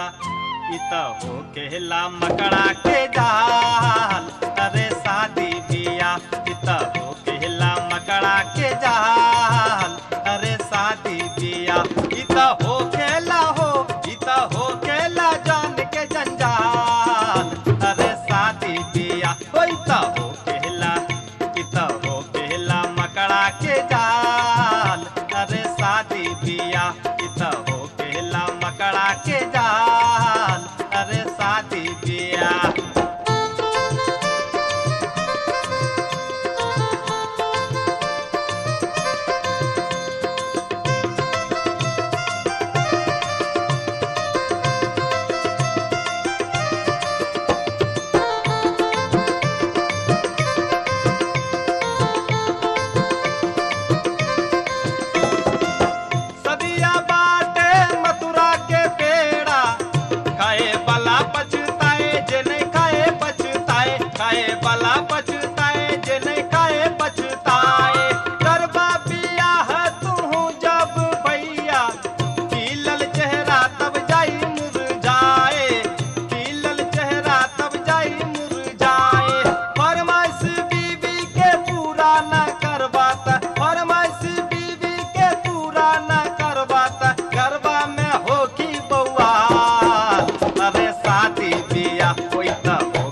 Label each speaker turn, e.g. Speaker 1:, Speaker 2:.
Speaker 1: इ त हो केला मकड़ा के जाल अरे शादी बिया इ त हो केला मकड़ा के जाल अरे शादी बिया इ त हो केला हो इ त हो केला जान के जंजाल अरे शादी बिया ओ इ त हो केला इ त हो केला मकड़ा के जाल अरे शादी बिया इ त हो केला मकड़ा के जाल अरे शादी बिया सदिया बाटे मथुरा के पेड़ा खाए वाला पछताए जे नहीं खाए पछताए खाए वाला पछताए जे नहीं खाए पछताए करबा बियाह तू जब भैया खिलल चेहरा तब जाई मुरझाए खिलल चेहरा तब जाई मुरझाए फरमाइश बीबी के पूरा न करबाता फरमाइश बीबी के पूरा न करबाता गरबा में हो की बउआ अरे शादी बिया होई त हो